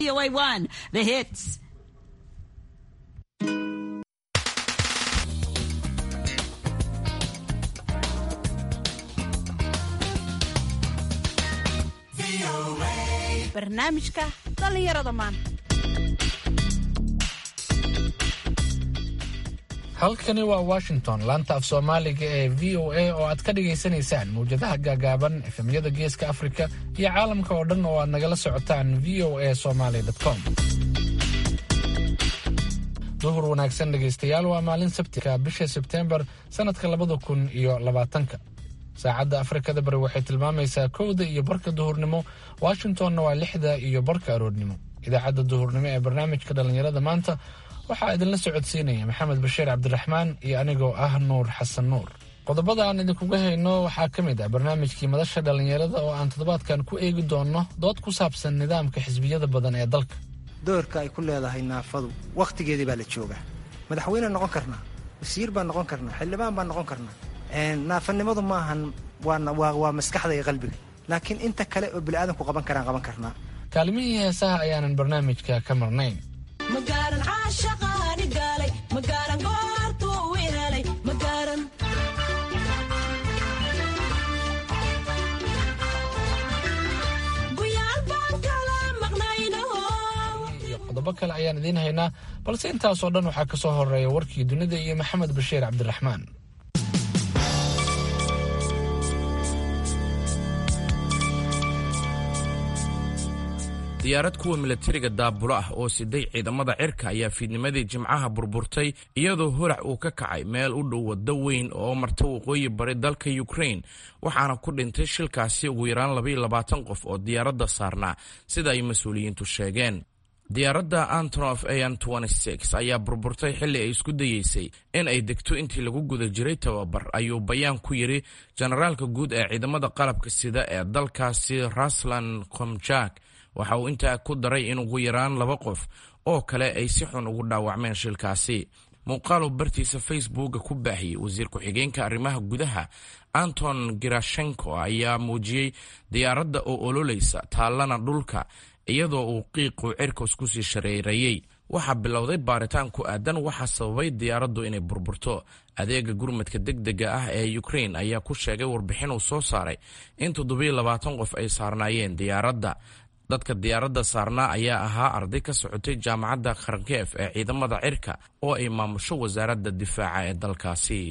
VOA1, the hits. barnaamijka dhallinyarada maanta halkani waa washington laanta af soomaaliga ee v o a oo aad ka dhagaysanaysaan mawjadaha gaagaaban efemyada geeska afrika iyo caalamka oo dhan oo aad nagala socotaan v o a somaly com duhur wanaagsan dhegaystayaal waa maalin sabtika bisha sebteembar sannadka labada kun iyo labaatanka saacadda afrikada bari waxay tilmaamaysaa kowda iyo barka duhurnimo washingtonna waa lixda iyo barka aroornimo idaacadda duhurnimo ee barnaamijka dhallinyarada maanta waxaa idinla socodsiinaya maxamed bashiir cabdiraxmaan iyo anigoo ah nuur xasan nuur qodobada aan idinkuga hayno waxaa ka mid ah barnaamijkii madasha dhallinyarada oo aan toddobaadkan ku eegi doonno dood ku saabsan nidaamka xisbiyada badan ee dalka doorka ay ku leedahay naafadu wakhtigeedii baa la joogaa madaxweyne noqon karnaa wasiir baan noqon karnaa xildhibaan baan noqon karnaa naafanimadu maahan waa maskaxda iyo qalbiga laakiin inta kale oo biniaadanku qaban karaan qaban karnaa kaalmihii heesaha ayaanan barnaamijka ka marnayn qodobo kale ayaan idiin haynaa balse intaasoo dhan waxaa ka soo horeeya warkii dunida iyo maxamed bashiir cabdiraxmaan diyaarad kuwa milatariga daabulo ah oo siday ciidamada cirka ayaa fiidnimadii jimcaha burburtay iyadoo holac uu ka kacay meel u dhow waddo weyn oo marta waqooyi bari dalka ukrain waxaana ku dhintay shilkaasi ugu yaraan labaiyo labaatan qof oo diyaaradda saarnaa sida ay mas-uuliyiintu sheegeen diyaaradda antonof an ayaa burburtay xilli ay isku dayeysay in ay degto intii lagu guda jiray tababar ayuu bayaan ku yidhi jenaraalka guud ee ciidamada qalabka sida ee dalkaasi raslan komjak waxa uu intaa ku daray in ugu yaraan laba qof oo kale ay si xun ugu dhaawacmeen shilkaasi muuqaaluu bartiisa facebooka ku baahiyey wasiir ku-xigeenka arrimaha gudaha anton girashenko ayaa muujiyey diyaaradda oo ololaysa taallana dhulka iyadoo uu qiiqu cirkos kusii shareereeyey waxaa bilowday baaritaan ku aadan waxaa sababay diyaaraddu inay burburto adeega gurmadka degdega ah ee ukrain ayaa ku sheegay warbixin uu soo saaray in toddobiyo labaatan qof ay saarnaayeen diyaaradda dadka diyaaradda saarnaa ayaa ahaa arday ka socotay jaamacadda kharkeef ee ciidamada cirka oo ay maamusho wasaaradda difaaca ee dalkaasi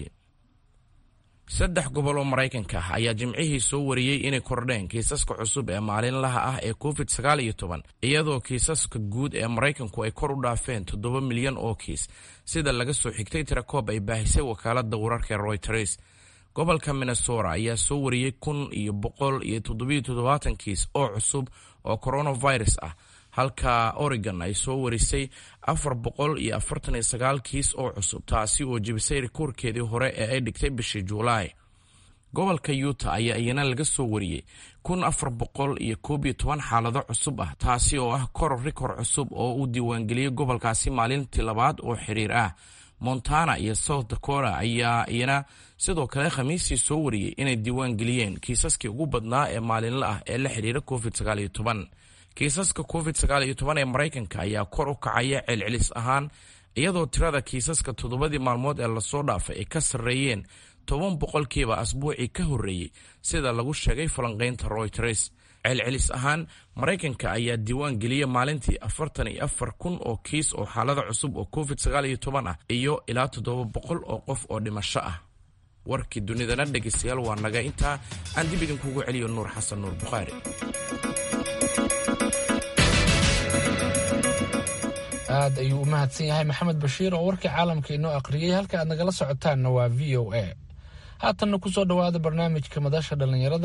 saddex gobol oo maraykanka ah ayaa jimcihii soo wariyey inay kordheen kiisaska cusub ee maalinlaha ah ee covid sagaal iyo toban iyadoo kiisaska guud ee maraykanku ay kor u dhaafeen toddoba milyan oo kiis sida laga soo xigtay tirakoob ay baahisay wakaaladda wararka royters gobolka minnesota ayaa soo wariyey kun iyo boqol iyo toddobiyo toddobaatan kiis oo cusub oo coronavirus ah halka oregon ay soo warisay afar boqol iyo afartan iyo sagaal kiis oo cusub taasi oo jebisay rikoorkeedii hore ee ay dhigtay bishii juulaay gobolka yuta ayaa iyana laga soo wariyey kun afar boqol iyo koob iyo toban xaalado cusub ah taasi oo ah koror rikoor cusub oo uu diiwaangeliyey gobolkaasi maalintii labaad oo xiriir ah montana iyo south dakota ayaa iyana sidoo kale khamiistii soo wariyey inay diiwaan geliyeen kiisaskii ugu badnaa ee maalinle ah ee la xidhiira covid sagaaliyo toban kiisaska covid sagaaliyo toban ee maraykanka ayaa kor u kacaya celcelis ahaan iyadoo tirada kiisaska toddobadii maalmood ee lasoo dhaafay ay ka sarreeyeen toban boqolkiiba asbuucii ka horreeyey sida lagu sheegay falanqaynta royters celcelis ahaan maraykanka ayaa diiwaan geliya maalintii afartan iyo afar kun oo kiis oo xaalada cusub oo covid sagaal iyo toban ah iyo ilaa toddoba boqol oo qof oo dhimasho ah warkii dunidana dhegaystayaal waa naga intaa aan dib idinkugu celiyo nuur xasan nuur bukhaari aad ayuu u mahadsan yahay maxamed bashiir oo warkii caalamka inoo aqriyey halka aad nagala socotaanna waa v o a haatanna ku soo dhowaada barnaamijka madasha dhallinyarada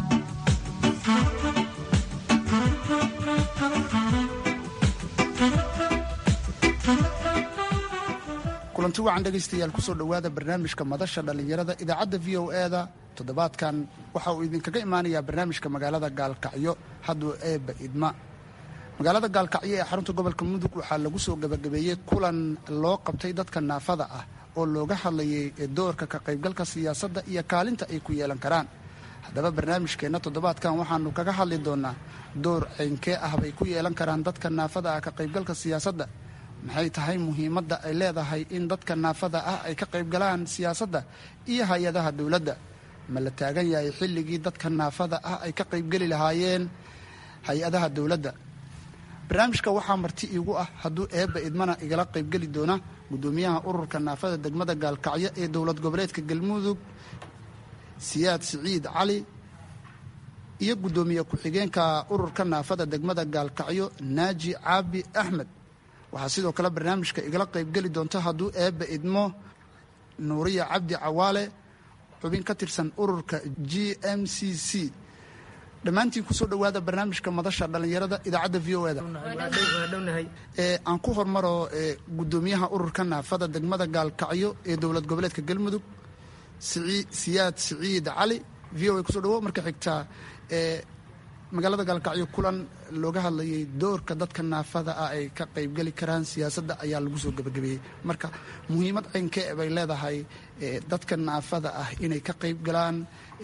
kulanti wacan dhegaystayaal kusoo dhowaada barnaamijka madasha dhallinyarada idaacadda v o e da toddobaadkan waxa uu idinkaga imaanayaa barnaamijka magaalada gaalkacyo hadduu eebba idma magaalada gaalkacyo ee xarunta gobolka mudug waxaa lagu soo gabagabeeyey kulan loo qabtay dadka naafada ah oo looga hadlayay doorka ka qaybgalka siyaasadda iyo kaalinta ay ku yeelan karaan haddaba barnaamijkeenna toddobaadkan waxaanu kaga hadli doonaa door ceynkee ah bay ku yeelan karaan dadka naafada ah ka qaybgalka siyaasadda maxay tahay muhiimadda ay leedahay in dadka naafada ah ay ka qaybgalaan siyaasadda iyo hay-adaha dowladda ma la taagan yahay xilligii dadka naafada ah ay ka qaybgeli lahaayeen hay-adaha dowladda barnaamijka waxaa marti iigu ah hadduu eebba idmana igala qaybgeli doona guddoomiyaha ururka naafada degmada gaalkacyo ee dowlad goboleedka galmudug siyaad siciid cali iyo guddoomiye ku-xigeenka ururka naafada degmada gaalkacyo naaji caabi axmed waxaa sidoo kale barnaamijka igala qaybgeli doonta hadduu eebba idmo nuuriya cabdi cawaale xubin ka tirsan ururka g m c c dhammaantiin kusoo dhowaada barnaamijka madasha dhallinyarada idaacadda v o eda aan ku hormaro guddoomiyaha ururka naafada degmada gaalkacyo ee dowlad goboleedka galmudug siyaad siciid cali v o a kusoo dhawo marka xigtaa magaalada gaalkacyo kulan looga hadlayay doorka dadka naafada ah ay ka qaybgeli karaan siyaasadda ayaa lagu soo gebagabeeyey marka muhiimad ceynkee bay leedahay dadka naafada ah inay ka qaybgalaan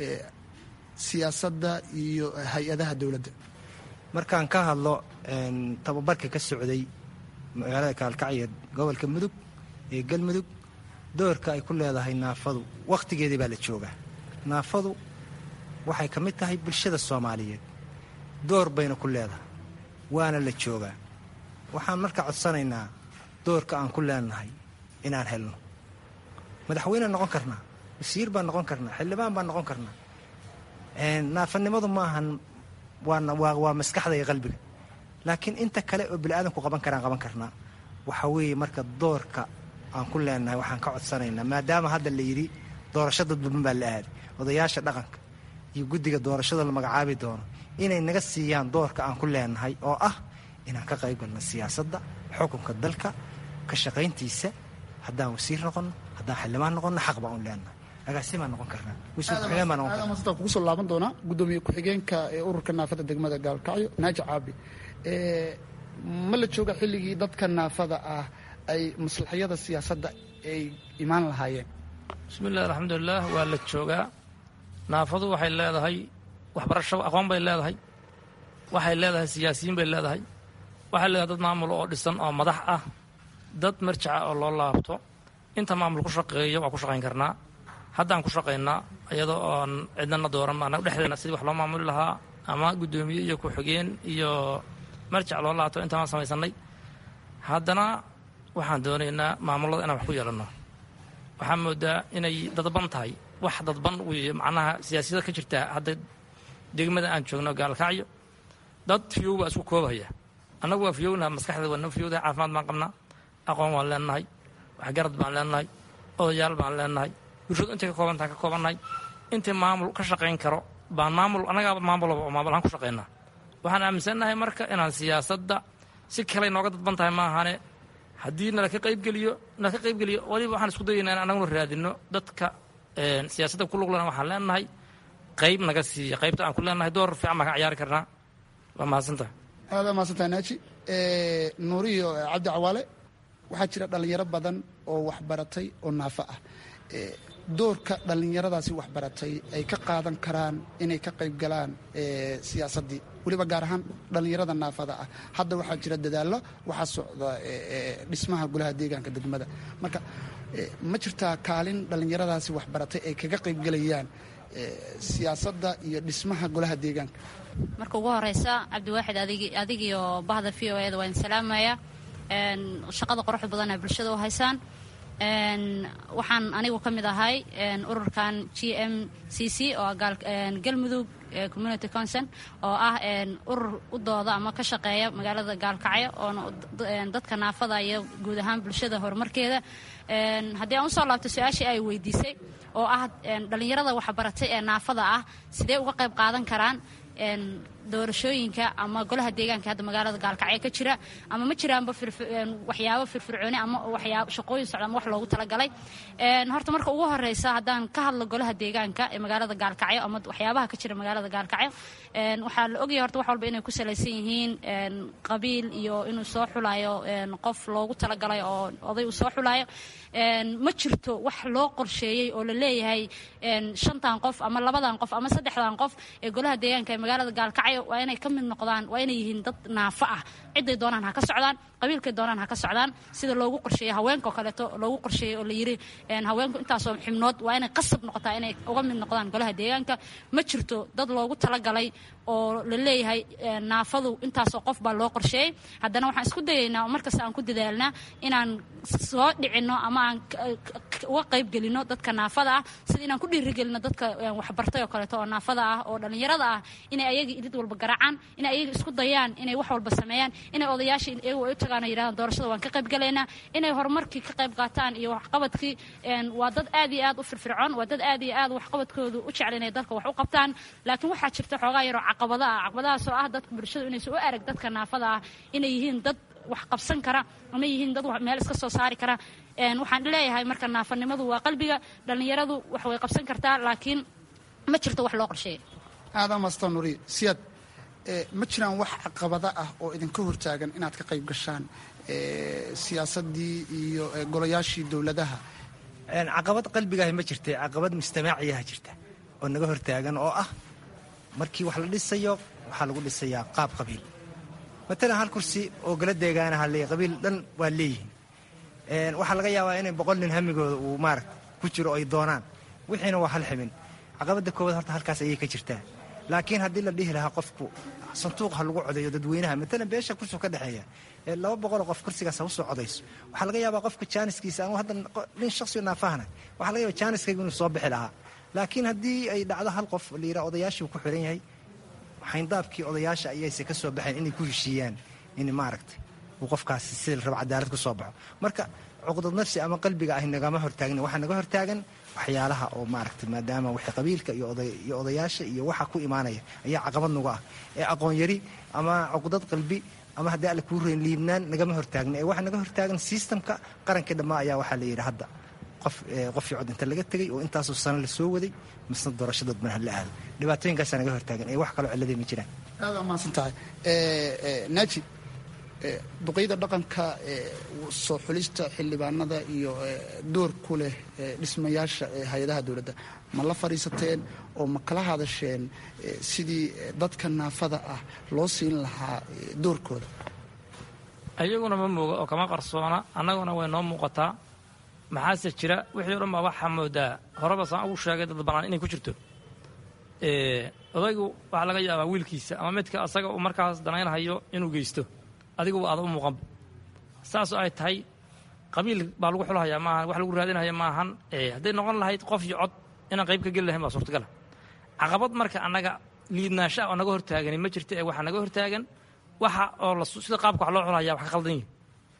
siyaasadda iyo hay-adaha dowladda markaan ka hadlo tababarka ka socday magaalada gaalkacyo gobolka mudug ee galmudug doorka ay ku leedahay naafadu wakhtigeedii baa la joogaa naafadu waxay ka mid tahay bulshada soomaaliyeed door bayna ku leedahay waana la joogaa waxaan marka codsanaynaa doorka aan ku leenahay inaan helno madaxweyne noqon karnaa wasiir baan noqon karnaa xildhibaan baan noqon karnaa naafanimadu maahan waa maskaxda iyo qalbiga laakiin inta kale oo biniaadanku qaban karaan qaban karnaa waxa weeye marka doorka aan ku leenahay waxaan ka codsanaynaa maadaama hadda la yidhi doorasho dadbaban baa la aaday odayaasha dhaqanka iyo guddiga doorashada la magacaabi doono inay naga siiyaan doorka aan ku leenahay oo ah inaan ka qaybgalno siyaasadda xukunka dalka ka shaqayntiisa haddaan wasiir noqonno haddaan xildhibaan noqonno xaq baan u leenahay agaasimaan noqon karnaa wasiir ku-xigeen baan noqon karnaa aadamasta kugu soo laaban doonaa guddoomiye ku-xigeenka ee ururka naafada degmada gaalkacyo naaji caabi ma la jooga xilligii dadka naafada ah ay maslaxyada siyaasadda ay imaan lahaayeen bismillahi alxamdulilah waa la joogaa naafadu waxay leedahay waxbarasho aqoon bay leedahay waxay leedahay siyaasiyiin bay leedahay waxay leedahay dad maamul oo dhisan oo madax ah dad marjaca oo loo laabto inta maamul ku shaqeeya waa ku shaqayn karnaa haddaan ku shaqaynaa iyadoo oon cidnana dooran anaga dhexdeena sidii wax loo maamuli lahaa ama guddoomiye iyo ku-xigeen iyo marjac loo laabto intaan samaysanay haddana waxaan doonaynaa maamullada inaan wax ku yeelanno waxaa moodaa inay dadban tahay wax dadban weeye macnaha siyaasiyada ka jirta hadda degmada aan joogno gaalkacyo dad fiyow baa isku koobahaya annagu waa fiyownaha maskaxda waa noo fiyowdahay caafimaad baan qabnaa aqoon waan leenahay waxgarad baan leenahay odayaal baan leenahay bulshadu intay ka koobantaha ka koobannahay intii maamul ka shaqayn karo baan maamul annagaaba maamulaba oo maamul ahaan ku shaqaynaa waxaan aaminsannahay marka inaan siyaasadda si kale nooga dadban tahay maahane haddii nala ka qaybgeliyo nala ka qaybgeliyo waliba waxaan isku dayaynaa in annaguna raadinno dadka siyaasadda ku luglana waxaan leenahay qayb naga siiya qaybta aan ku leenahay door fiican baan ka ciyaari karnaa waa mahadsantaha aadaa mahadsantaha naaji nuuriyo cabdi cawaale waxaa jira dhallinyaro badan oo waxbaratay oo naafo ah doorka dhallinyaradaasi waxbaratay ay ka qaadan karaan inay ka qayb galaan siyaasaddii weliba gaar ahaan dhallinyarada naafada ah hadda waxaa jira dadaallo waxaa socda dhismaha golaha deegaanka degmada marka ma jirtaa kaalin dhallinyaradaasi waxbaratay ay kaga qaybgelayaan siyaasadda iyo dhismaha golaha deegaanka marka ugu horeysa cabdiwaaxid adigiyo bahda v o eda waa idin salaamaya shaqada quruxda badan ee bulshada u haysaan waxaan anigu ka mid ahay ururkan g m c c oo galmudug community concern oo ah urur u dooda ama ka shaqeeya magaalada gaalkacyo oona dadka naafada iyo guud ahaan bulshada horumarkeeda haddii aan usoo laabto su-aashii ay weydiisay oo ah dhallinyarada waxbaratay ee naafada ah sidee uga qayb qaadan karaan doorashooyinka ama golaha deegaanka hadda magaalada gaalkacyo ka jira ama ma jiraanba waxyaabo firfircooni ama waxyaabo shaqooyin socda ama wax loogu talagalay horta marka ugu horeysa haddaan ka hadlo golaha deegaanka ee magaalada gaalkacyo ama waxyaabaha ka jira magaalada gaalkacyo waxaa la ogyahay horta wax walba inay ku salaysan yihiin qabiil iyo inuu soo xulayo qof loogu talagalay oo oday uu soo xulayo ma jirto wax loo qorsheeyey oo la leeyahay shantan qof ama labadan qof ama saddexdan qof ee golaha deegaanka ee magaalada gaalkacyo waa inay ka mid noqdaan waa inay yihiin dad naafo ah ciday doonaan ha ka socdaan qabiilkay doonaan ha ka socdaan sida loogu qorsheeyey haweenkaoo kaleeto loogu qorsheeyey oo la yiri haweenku intaasoo xibnood waa inay qasab noqotaa inay uga mid noqdaan golaha deegaanka ma jirto dad loogu talagalay oo la leeyahay naafadu intaasoo qof baa loo qorsheeyey haddana waxaan isku dayaynaa oo markasta aan ku dadaalnaa inaan soo dhicinno ama aan uga qaybgelino dadka naafada ah sida inaan ku dhiirigelino dadka waxbartay oo kaleeto oo naafada ah oo dhallinyarada ah inay ayaga ilid walba garaacaan inay ayaga isku dayaan inay wax walba sameeyaan inay odayaasha iyagu ay u tagaan oo yidhahdaan doorashada waan ka qaybgalaynaa inay horumarkii ka qayb qaataan iyo waxqabadkii waa dad aad iyo aad u firfircoon waa dad aad iyo aad waxqabadkoodu u jecel inay dalka wax u qabtaan laakiin waxaa jirta xoogaa yaroo caqabada ah caqabadahaasoo ah dadka bulshadu inaysan u arag dadka naafada ah inay yihiin dad wax qabsan kara ama yihiin dad meel iska soo saari kara waxaan leeyahay marka naafanimadu waa qalbiga dhallinyaradu wax way qabsan kartaa laakiin ma jirto wax loo qorsheeya aadan maasta nuri siyaad ma jiraan wax caqabada ah oo idinka hortaagan inaad ka qayb gashaan siyaasadii iyo golayaashii dowladaha caqabad qalbigaahi ma jirta caqabad mujtamaaciyaha jirta oo naga hortaagan oo ah markii wax la dhisayo waxaa lagu dhisayaa qaab qabiil matalan hal kursi oo gala deegaanaha le qabiil dhan waa leeyihiin waxaa laga yaabaa inay boqol nin hamigooda uu maarata ku jiro ay doonaan wixiina waa hal xibin caqabadda koowaad horta halkaas ayay ka jirtaa laakiin haddii la dhihi lahaa qofku sanduuq ha lagu codeeyo dadweynaha matalan beesha kursigu ka dhexeeya laba boqoloo qof kursigaas ha usoo codayso waxaa laga yaabaa qofka jaaniskiisa ama hadda nin shaksiyo naafahana waxaa laga yaaba jaaniskaygu inuu soo bixi lahaa laakiin haddii ay dhacdo hal qof la yidhaha odayaashii uu ku xiran yahay xayndaabkii odayaasha ayayse ka soo baxeen inay ku heshiiyaan in maaragtay uu qofkaasi sida la rabo cadaalad ku soo baxo marka cuqdad nafsi ama qalbiga ahi nagama hortaagna waxaa naga hortaagan waxyaalaha oo maaragtay maadaama wixii qabiilka iyo odayaasha iyo waxa ku imaanaya ayaa caqabad nagu ah ee aqoon yari ama cuqdad qalbi ama haddii alle kuu reyn liibnaan nagama hortaagna ee waxaa naga hortaagan sistamka qarankii dhammaa ayaa waxaa la yidhi hadda qof qofii cod inta laga tegay oo intaasoo sano la soo waday misna doorashadood mana hala aado dhibaatooyinkaasaa naga hortaagan ee wax kaloo cilladay ma jiraan aad aa mahadsan tahay naaji duqeyda dhaqanka soo xulista xildhibaanada iyo door ku leh dhismayaasha hay-adaha dowladda ma la fadhiisateen oo ma kala hadasheen sidii dadka naafada ah loo siin lahaa doorkooda ayaguna ma mooga oo kama qarsoona annaguna way noo muuqataa maxaase jira wixii o dhan baa waxaa moodaa horeba saan ugu sheegay dad bannaan inay ku jirto odaygu waxaa laga yaabaa wiilkiisa ama midka asaga uu markaas danaynhayo inuu geysto adiguba aada u muuqanba saasoo ay tahay qabiil baa lagu xulhayaa maahan wax lagu raadinaya maahan hadday noqon lahayd qof iyo cod inaan qayb ka geli lahayn baa suurtagala caqabad marka annaga liidnaasha oo naga hortaagani ma jirta ee waxaa naga hortaagan waxa oo sida qaabka wax loo xulhayaa wax ka qaldan yihin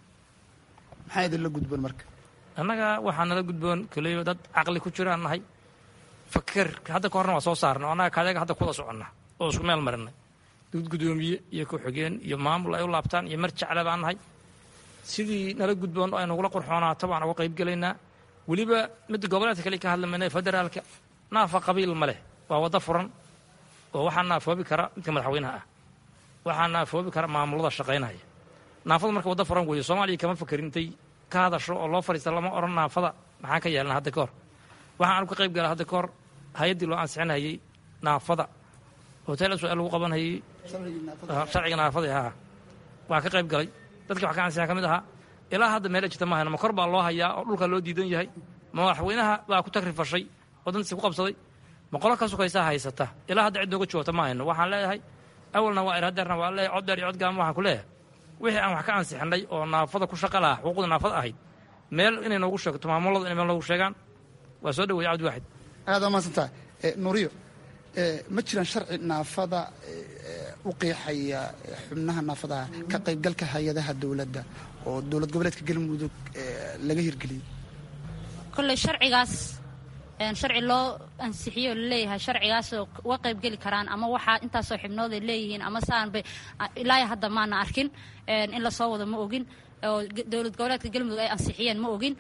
maxaa idinla gudboon marka annaga waxaa nala gudboon kaleyo dad caqli ku jiraan nahay fakar hadda ka horna waa soo saarna o annaga kaadaga hadda kuwada soconna oo isku meel marinay dad guddoomiye iyo ku-xigeen iyo maamul ay u laabtaan iyo mar jecle baan nahay sidii nala gudboon oo ay nagula qurxoonaato baan uga qayb gelaynaa weliba midda goboleedka kale ka hadlamayna federaalka naafa qabiil ma leh waa waddo furan oo waxaa naafoobi kara midka madaxweynaha ah waxaa naafoobi kara maamulada shaqaynaya naafadu marka waddo furan weeye soomaaliya kama fakerin intay ka hadasho oo loo fadhiista lama odhan naafada maxaan ka yeelna hadda ka hor waxaan anu ka qayb gala hadda ka hor hay-addii loo ansixinhayay naafada hotel s lagu qabanhayay sharciga naafada haa waa ka qayb galay dadka wax ka ansixin ka mid ahaa ilaa hadda meela jirta ma hayno ma kor baa loo hayaa oo dhulkaa loo diidan yahay ma madaxweynaha baa ku tagrifashay oo dantiisi ku qabsaday ma qolo ka sukaysaa haysata ilaa hadda cid nooga joogta ma hayno waxaan leeyahay awalna waa irhadeerna waa leeyahay cod dheer iyo cod gaama waxaan ku leeyahay wixii aan wax ka ansixinay oo naafada ku shaqa laha xuquuqda naafada ahayd meel inay noogu sheegto maamulada inay meel noogu sheegaan waa soo dhaweeye cabdi waaxid aad aa mahadsan tahay nuuriyo ma jiraan sharci naafada u qeexaya xubnaha naafadaha ka qaybgalka hay-adaha dowladda oo dowlad goboleedka galmudug laga hirgeliyey kolley sharcigaas sharci loo ansixiyo laleeyahay sharcigaasoo uga qaybgeli karaan ama waxaa intaasoo xibnood ay leeyihiin ama saanbay ilaa hadda maana arkin in lasoo wado ma ogin oo dowlad goboleedka galmudug ay ansixiyeen ma ogin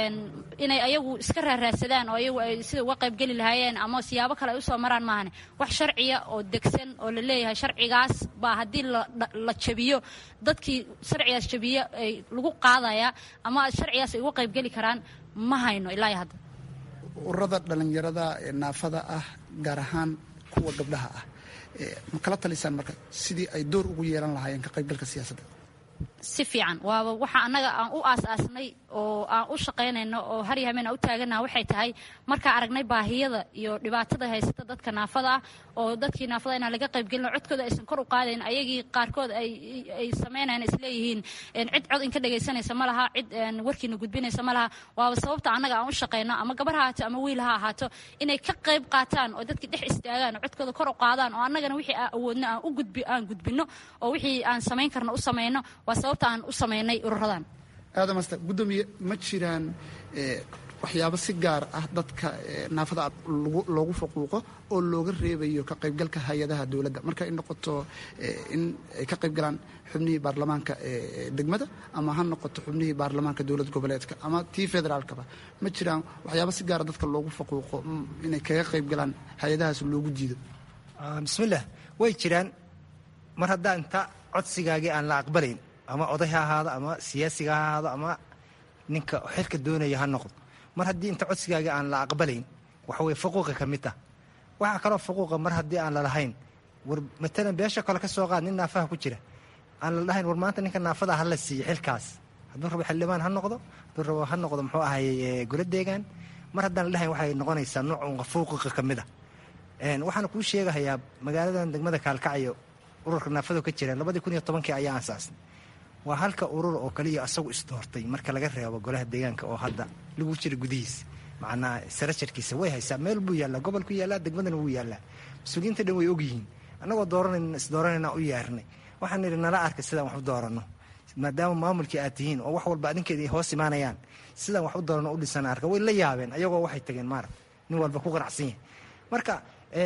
inay ayagu iska raaraadsadaan oo ayagu ay sida uga qaybgeli lahaayeen ama siyaabo kale ay usoo maraan maahane wax sharciya oo degsan oo la leeyahay sharcigaas baa haddii la jabiyo dadkii sharcigaas jabiyo ay lagu qaadaya ama sharcigaas ay uga qaybgeli karaan ma hayno ilaa hadda ururada dhallinyarada ee naafada ah gaar ahaan kuwa gabdhaha ah ma kala talisaan marka sidii ay door ugu yeelan lahaayeen ka qaybgalka siyaasadda si fiican waaba waxa annaga aan u aas-aasnay oo aan u shaqaynayno oo har iyo habeen aan u taaganaha waxay tahay markaa aragnay baahiyada iyo dhibaatada haysata dadka naafada ah oo dadkii naafada inaan laga qaybgelino codkooda aysan kor u qaadayn ayagii qaarkood ay samaynayan isleeyihiin cid cod inka dhegaysanaysa ma laha cid warkiina gudbinaysa ma laha waaba sababta annaga aan u shaqayno ama gabar ha ahaato ama wiil ha ahaato inay ka qayb qaataan oo dadkii dhex istaagaan oo codkooda kor u qaadaan oo annagana wixii aan awoodno aan u gudbi aan gudbino oo wixii aan samayn karno u samayno waa sababta aan u samaynay ururadan aadam aster guddoomiye ma jiraan waxyaabo si gaar ah dadka naafada loogu faquuqo oo looga reebayo ka qaybgalka hay-adaha dowladda marka ay noqoto in ay ka qaybgalaan xubnihii baarlamaanka degmada ama ha noqoto xubnihii baarlamaanka dowlad goboleedka ama tii federaalkaba ma jiraan waxyaabo si gaara dadka loogu faquuqo inay kaga qaybgalaan hay-adahaas loogu diido bismillaah way jiraan mar haddaa inta codsigaagii aan la aqbalayn ama oday ha ahaado ama siyaasiga ha ahaado ama ninka xilka doonaya ha noqdo mar haddii inta codsigaagii aan la aqbalayn waxaweye faquuqa ka mid ah waxaa kaloo faquuqa mar haddii aan lalahayn war matalan beesha kale ka soo qaad nin naafaha ku jira aan la dhahayn war maanta ninka naafada ha la siiyo xilkaas hadduu rabo xildhibaan ha noqdo hadduu rabo ha noqdo muxuu ahay golo deegaan mar haddaan la dhahayn waxay noqonaysaa nooc faquuqa ka mid a waxaana kuu sheegahayaa magaaladan degmada kaalkacyo ururka naafado ka jira labadii kun iyo tobankii ayaa aasaasnay waa halka urur oo kaliya asagu isdoortay marka laga reebo golaha deegaanka oo hadda lagu jira gudihiisa macnaa sarajarkiisa way haysaa meel buu yaallaa gobolku yaallaa degmadana wuu yaallaa mas-uuliyiinta dhan way ogyihiin annagoo dooranan isdooranayna u yeernay waxaan nidhi nala arka sidaan wax u dooranno maadaama maamulkii aad tihiin oo wax walba adinkeeda hoos imaanayaan sidaan wax u dooranno u dhisana arka way la yaabeen ayagoo waxay tageen maarag nin walba ku qanacsan yahay marka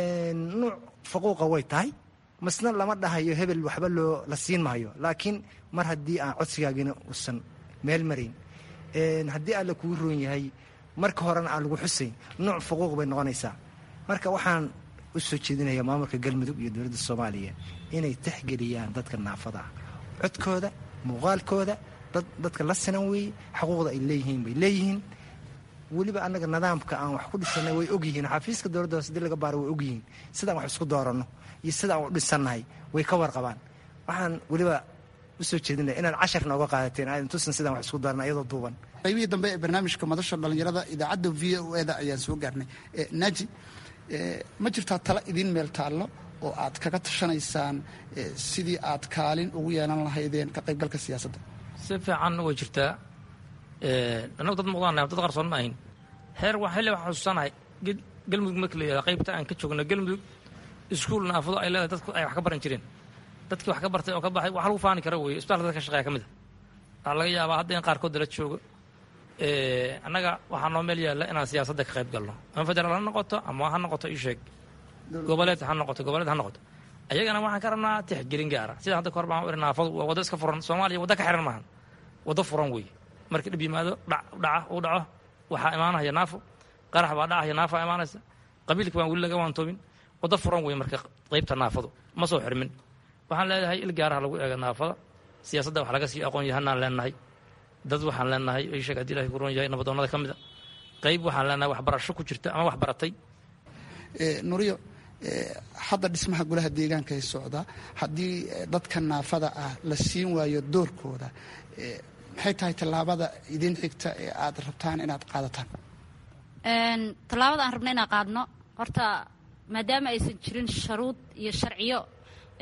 nuuc faquuqa way tahay masna lama dhahayo hebel waxba loo la siin maayo laakiin mar haddii aan codsigaagina uusan meel marayn haddii alla kuu roon yahay marka horena aan lagu xusayn nooc faquuq bay noqonaysaa marka waxaan u soo jeedinaya maamulka galmudug iyo dowladda soomaaliya inay tixgeliyaan dadka naafada ah codkooda muuqaalkooda dadka la sinan weeye xuquuqda ay leeyihiin bay leeyihiin weliba annaga nidaamka aan wax ku dhisanay way ogyihiin xafiiska dowladda hoose hadii laga baaro way ogyihiin sidaan wax isku dooranno iyo sidaan u dhisannahay way ka warqabaan waxaan weliba usoo jeedinaya inaad cashar nooga qaadateen aadan tusan sidaan wax isku dooranna iyadoo duuban qaybihii dambe ee barnaamijka madasha dhallinyarada idaacadda v o eda ayaan soo gaarnay naaji ma jirtaa tala idiin meel taallo oo aad kaga tashanaysaan sidii aad kaalin ugu yeelan lahaydeen ka qaybgalka siyaasadda si fiican way jirtaa annagu dad muqdaan dad qarsoon ma ahin heer xilli waxaan xusuusanahay galmudug marka la yihahda qaybta aan ka joogno galmudug iskuul naafado ay leedahay dadku ay wax ka baran jireen dadkii wax ka bartay oo ka baxay wax lagu faani kara weeye isbitaalka dadka ka shaqeeya ka mid a waxaa laga yaabaa hadda in qaarkood dala joogo annaga waxaa noo meel yaalla inaan siyaasadda ka qayb galno ama federaal ha noqoto ama ha noqoto isheeg goboleed ha noqoto goboleed ha noqoto ayagana waxaan ka rabnaa tixgelin gaara sida hadda kahor baan iri naafadu waa waddo iska furan soomaaliya waddo ka xiran maahan waddo furan weeye markii dhib yimaado dhaca uu dhaco waxaa imaanaya naafo qarax baa dhacaya naafaa imaanaysa qabiilka baan weli laga waantoobin waddo furan weeye marka qaybta naafadu ma soo xirmin waxaan leedahay il gaaraha lagu eega naafada siyaasadda wax laga sii aqoon yahanaan leenahay dad waxaan leenahay isheeg haddii ilahay ku roon yahay nabadoonnada ka mid a qayb waxaan leenahay waxbarasho ku jirta ama wax baratay nuriyo hadda dhismaha golaha deegaanka ee socda haddii dadka naafada ah la siin waayo doorkooda maxay tahay tallaabada idiin xigta ee aad rabtaan inaad qaadataan tallaabada aan rabno inaan qaadno horta maadaama aysan jirin sharuud iyo sharciyo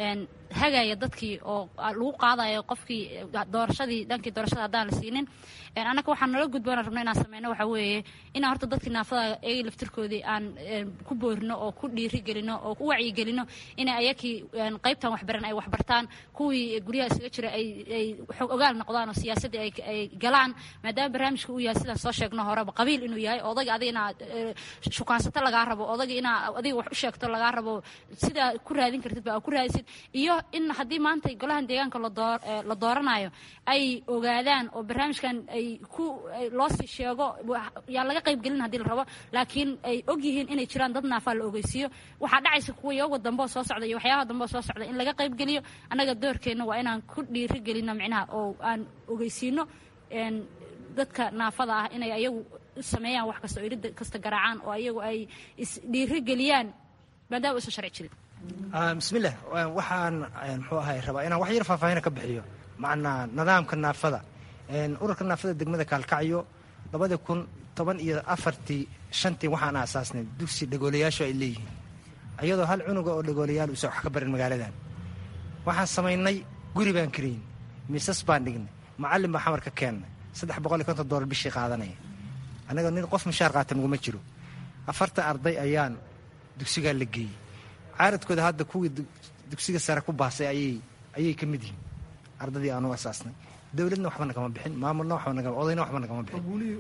hagaya dadkii oo lagu qaadayo qofkii doorashadii dhankii doorashada haddaan la siinin annaga waxaan nala gudboona rabno inaan sameyno waxaa weeye inaan horta dadkii naafada ayaga laftirkoodii aan ku boorino oo ku dhiirigelino oo ku wacyigelino inay ayakii qaybtan waxbaran ay waxbartaan kuwii guryaha isaga jira ay xog ogaal noqdaan oo siyaasaddii ay galaan maadaama barnaamijka uu yahay sidaan soo sheegno horeba qabiil inuu yahay odaga adiga inaad shukaansato lagaa rabo odaga inaa adiga wax u sheegto lagaa rabo sidaa ku raadin kartid ba ku raadisid iyo in haddii maanta golahan deegaanka la dooranayo ay ogaadaan oo barnaamijkan ay ku loosii sheego yaa laga qaybgelin haddii la rabo laakiin ay og yihiin inay jiraan dad naafaa la ogeysiiyo waxaa dhacaysa kuwa iyaga dambeo soo socda iyo waxyaabaha dambeo soo socda in laga qaybgeliyo annaga doorkeenna waa inaan ku dhiirigelino micnaha oo aan ogeysiino dadka naafada ah inay ayagu sameeyaan wax kasta oo irid kasta garaacaan oo ayagu ay isdhiirigeliyaan maadaama usan sharci jirin bismillaah waxaan muxuu ahay rabaa inaan wax yar faahfaahina ka bixiyo macnaa nidaamka naafada ururka naafada degmada kaalkacyo labadii kun toban iyo afartii shantii waxaan aasaasnay dugsi dhagoolayaashu ay leeyihiin ayadoo hal cunuga oo dhagoolayaal uusan wax ka barin magaaladan waxaan samaynay guri baan karayn miisas baan dhignay macallin baa xamar ka keennay saddex boqol iyo konton doolar bishii qaadanaya annaga nin qof mushaar qaata naguma jiro afartan arday ayaan dugsigaa la geeyey caaradkooda hadda kuwii dugsiga sare ku baasay ayay ka mid yihiin ardadii aanu asaasnay dowladna waxba nagama bixin maamulna odayna waxba nagama bixin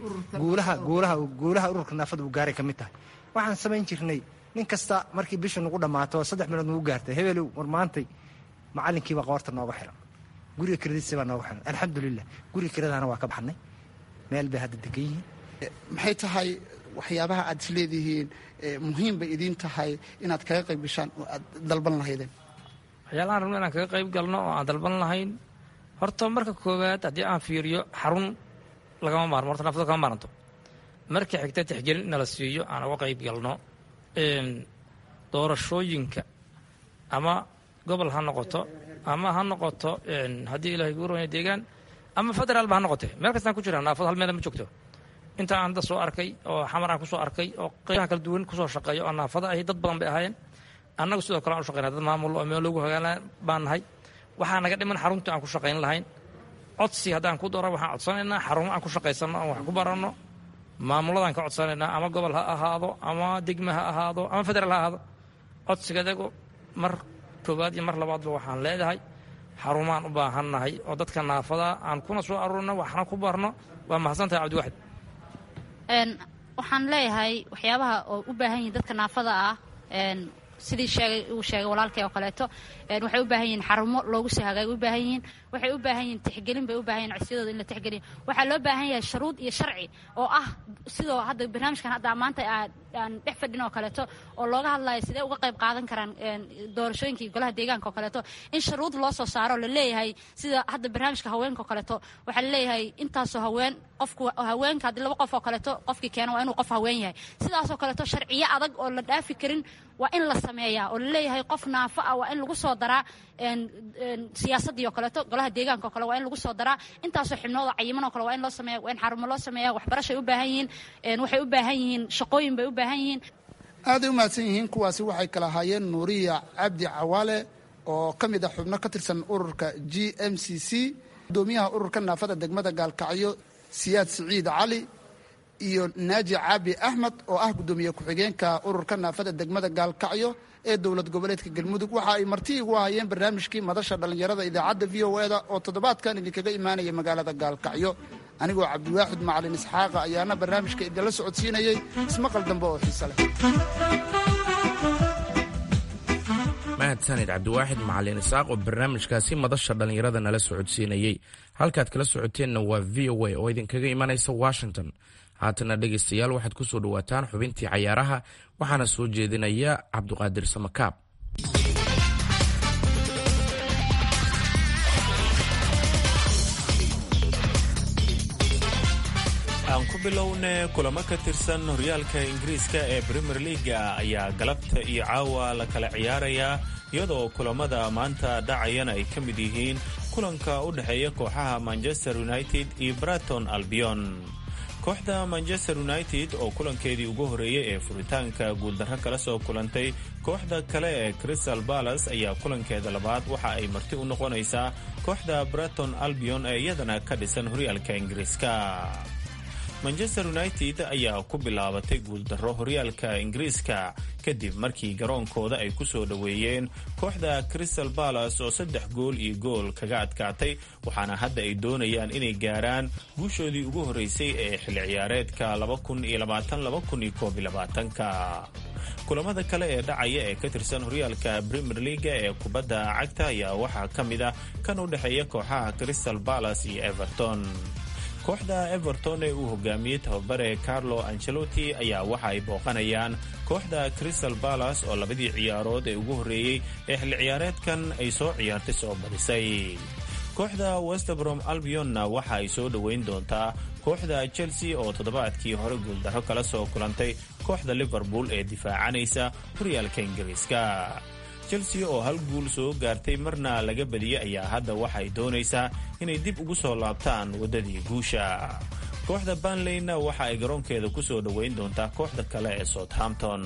guulaha ururka naafada uu gaaray ka mid tahay waxaan samayn jirnay nin kasta markii bishu nagu dhammaato saddex milood nagu gaartay hebelow war maantay macallinkiibaa qoorta nooga xiran guriga kiradiisa baa nooga xiran alxamdulilah guriga kiradana waa ka baxnay meel bay hadda degan yihiin maxay tahay waxyaabaha aad is leedihiin muhiim bay idiin tahay inaad kaga qayb gashaan oo aad dalban lahaydeen waxyaalahaan rabno inaan kaga qayb galno oo aan dalban lahayn horta marka koowaad haddii aan fiiriyo xarun lagama maarmo horta naafada kama maaranto marka xigta tixgelin in nala siiyo aan uga qayb galno doorashooyinka ama gobol ha noqoto ama ha noqoto haddii ilahay kuu ronya deegaan ama federaalba ha noqote meel kastaan ku jira naafada hal meela ma joogto inta aan hadda soo arkay oo xamar aan kusoo arkay oo qaybaha kala duwan kusoo shaqeeya oo naafada ahi dad badan bay ahaayeen annagu sidoo kale aan u shaqeynaa dad maamul oo meel loogu hogaalan baan nahay waxaa naga dhiman xaruntii aan ku shaqayn lahayn codsi haddaan ku doro waxaan codsanaynaa xarumo aan ku shaqaysanno aan wax ku baranno maamuladaan ka codsanaynaa ama gobol ha ahaado ama degme ha ahaado ama federaal ha ahaado codsigadagu mar koowaad iyo mar labaadba waxaan leedahay xarumaan u baahannahay oo dadka naafada aan kuna soo aruurno waxna ku barno waa mahadsantahay cabdiwaxid waxaan leeyahay waxyaabaha oo u baahan yihiin dadka naafada ah sidii sheegay uu sheegay walaalkay oo kaleeto waxay u baahan yihiin xarumo loogu soo hagaagay u baahan yihiin waxay u baahan yihiin tixgelin bay u baahan yihin codsiyadooda in la tixgeliyo waxaa loo baahan yahay shuruud iyo sharci oo ah sidoo hadda barnaamijkan hadda maanta aan dhex fadhin oo kaleeto oo looga hadlayo sidee uga qayb qaadan karaan doorashooyinkii golaha deegaanka oo kaleeto in shuruud loo soo saaro la leeyahay sida hadda barnaamijka haweenka oo kaleeto waxaa la leeyahay intaasoo haween qofku haweenka haddii laba qof oo kaleeto qofkii keena waa inuu qof haween yahay sidaasoo kaleeto sharciyo adag oo la dhaafi karin waa in la sameeyaa oo la leeyahay qof naafo ah waa in lagu soo daraa siyaasaddii oo kaleeto golaha deegaanka oo kale waa in lagu soo daraa intaasoo xibnooda cayiman oo kale waa in loo sameeya waa in xarumo loo sameeya waxbarashay u baahan yihiin waxay u baahan yihiin shaqooyin bay u baahan yihiin aaday u mahadsan yihiin kuwaasi waxay kala ahaayeen nuuriya cabdi cawaale oo ka mid ah xubno ka tirsan ururka g m c c gudoomiyaha ururka naafada degmada gaalkacyo siyaad siciid cali iyo naaji caabi axmed oo ah guddoomiye ku-xigeenka ururka naafada degmada gaalkacyo ee dowlad goboleedka galmudug waxa ay marti igu hayeen barnaamijkii madasha dhallinyarada idaacadda v o eda oo toddobaadkan idinkaga imaanaya magaalada gaalkacyo anigoo cabdiwaaxid macalin isxaaqa ayaana barnaamijka idinla socodsiinayey ismaqal dambe oo xiise leh mahadsanid cabdiwaaxid macalin isaaq oo barnaamijkaasi madasha dhallinyarada nala socodsiinayey halkaad kala socoteenna waa v o a oo idinkaga imanaysa washington haatana dhegaystayaal waxaad ku soo dhowaataan xubintii cayaaraha waxaana soo jeedinaya cabduqaadir samakaab aan ku bilowne kulamo ka tirsan horyaalka ingiriiska ee premier leaga ayaa galabta iyo caawa la kala ciyaarayaa iyadoo kulamada maanta dhacayana ay ka mid yihiin kulanka u dhexeeya kooxaha manchester united iyo braton albion kooxda manchester united oo kulankeedii ugu horreeyey ee furitaanka guuldarro kala soo kulantay kooxda kale ee crystal balas ayaa kulankeeda labaad waxa ay marti u noqonaysaa kooxda breton albion ee iyadana ka dhisan horyaalka ingiriiska manchester united ayaa ku bilaabatay guuldarro horyaalka ingiriiska kadib markii garoonkooda ay ku soo dhoweeyeen kooxda crystal balas oo saddex gool iyo gool kaga adkaatay waxaana hadda ay doonayaan inay gaaraan guushoodii ugu horreysay ee xilli ciyaareedka ka kulamada kale ee dhacaya ee ka tirsan horyaalka premier leaga ee kubadda cagta ayaa waxaa ka mid ah kan u dhexeeya kooxaha crystal balas iyo everton kooxda everton ee uu hogaamiyey tababare carlo ancelotti ayaa waxa ay booqanayaan kooxda crystal balas oo labadii ciyaarood ee ugu horreeyey ee xilli ciyaareedkan ay soo ciyaartay soo badisay kooxda westbrom albionna waxa ay soo dhoweyn doontaa kooxda chelsea oo toddobaadkii hore guuldarro kala soo kulantay kooxda liverpool ee difaacanaysa horyaalka ingiriiska chelsea oo hal guul soo gaartay marna laga badiyey ayaa hadda waxay doonaysaa inay dib ugu soo laabtaan waddadii guusha kooxda banleyna waxa ay garoonkeeda ku soo dhoweyn doontaa kooxda kale ee southampton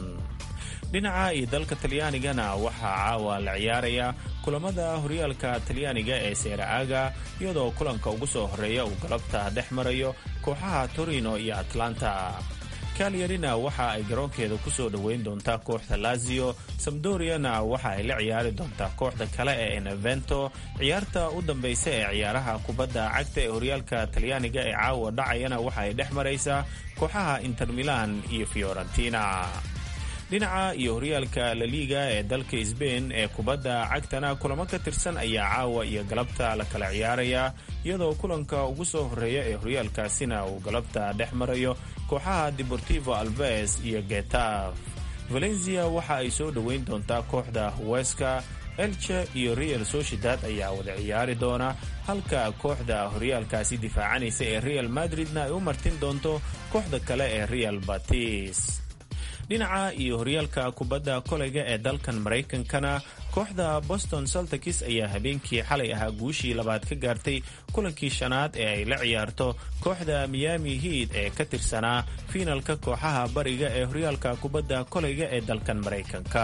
dhinaca iyo dalka talyaanigana waxaa caawa la ciyaaraya kulamada horyaalka talyaaniga ee seera-aga iyadoo kulanka ugu soo horreeya uu galabta dhex marayo kooxaha torino iyo atlanta kalyarina waxa ay garoonkeeda ku soo dhoweyn doontaa kooxda lazio samdoriana waxa ay la ciyaari doontaa kooxda kale ee enevento ciyaarta u dambaysa ee ciyaaraha kubadda cagta ee horyaalka talyaaniga ee caawa dhacayana waxa ay dhex maraysaa kooxaha inter milan iyo fiorentina dhinaca iyo horyaalka laliga ee dalka sbain ee kubadda cagtana kulamo ka tirsan ayaa caawa iyo galabta la kala ciyaaraya iyadoo kulanka ugu soo horreeya ee horyaalkaasina uu galabta dhex marayo kooxaha deportivo alves iyo getaf valencia waxa ay soo dhoweyn doontaa kooxda weska elche iyo real sociedad ayaa wada ciyaari doona halka kooxda horyaalkaasi difaacanaysa ee real madridna ay u martin doonto kooxda kale ee real batis dhinaca iyo horyaalka kubadda koleyga ee dalkan maraykankana kooxda boston saltikis ayaa habeenkii xalay ahaa guushii labaad ka gaartay kulankii shanaad ee ay la ciyaarto kooxda miami hiid ee ka tirsanaa fiinalka kooxaha bariga ee horyaalka kubadda koleyga ee dalkan maraykanka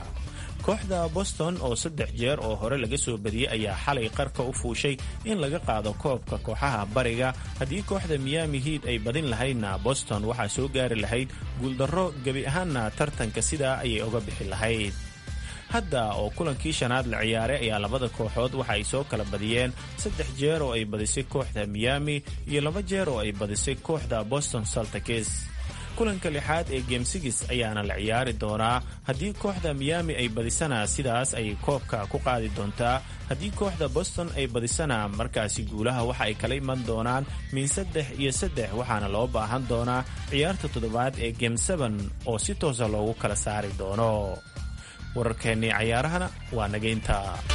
kooxda boston oo saddex jeer oo hore laga soo badiyey ayaa xalay qarka u fuushay in laga qaado koobka kooxaha bariga haddii kooxda miami hiid ay badin lahaydna boston waxaa soo gaari lahayd guuldarro gebi ahaanna tartanka sidaa ayay oga bixi lahayd hadda oo kulankii shanaad la ciyaaray ayaa labada kooxood waxa ay soo kala badiyeen saddex jeer oo ay badisay kooxda miami iyo laba jeer oo ay badisay kooxda boston saltikis kulanka lixaad ee geemsigis ayaana la ciyaari doonaa haddii kooxda miami ay badisana sidaas ayay koobka ku qaadi doontaa haddii kooxda boston ay badisana markaasi guulaha waxa ay kala iman doonaan min saddex iyo saddex waxaana loo baahan doonaa ciyaarta toddobaad ee geem seben oo si toosa loogu kala saari doono wararkeennii cayaarahana waa nageynta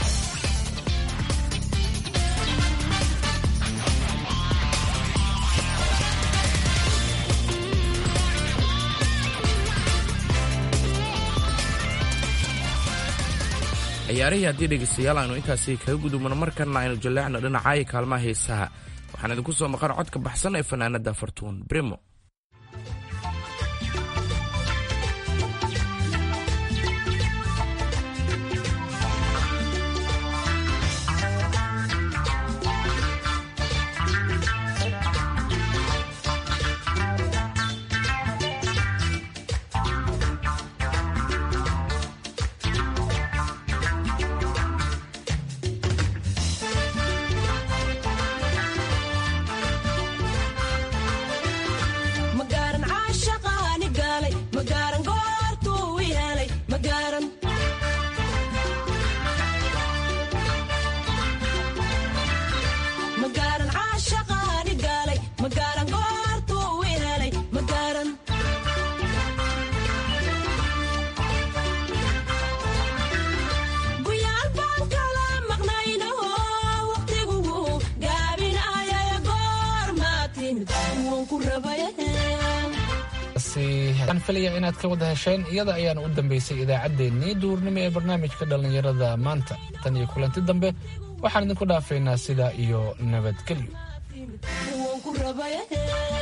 ciyaarihii haddii dhegaystayaal aynu intaasi kaga gudubno markana aynu jaleecno dhinacaayo kaalmaha heesaha waxaan idinku soo maqan codka baxsan ee fanaanada fartuun brimo waxaan filaya inaad ka wada hesheen iyada ayaana u dambaysay idaacaddeenii duurnimo ee barnaamijka dhallinyarada maanta tan iyo kulanti dambe waxaan idinku dhaafaynaa sidaa iyo nabadgelyo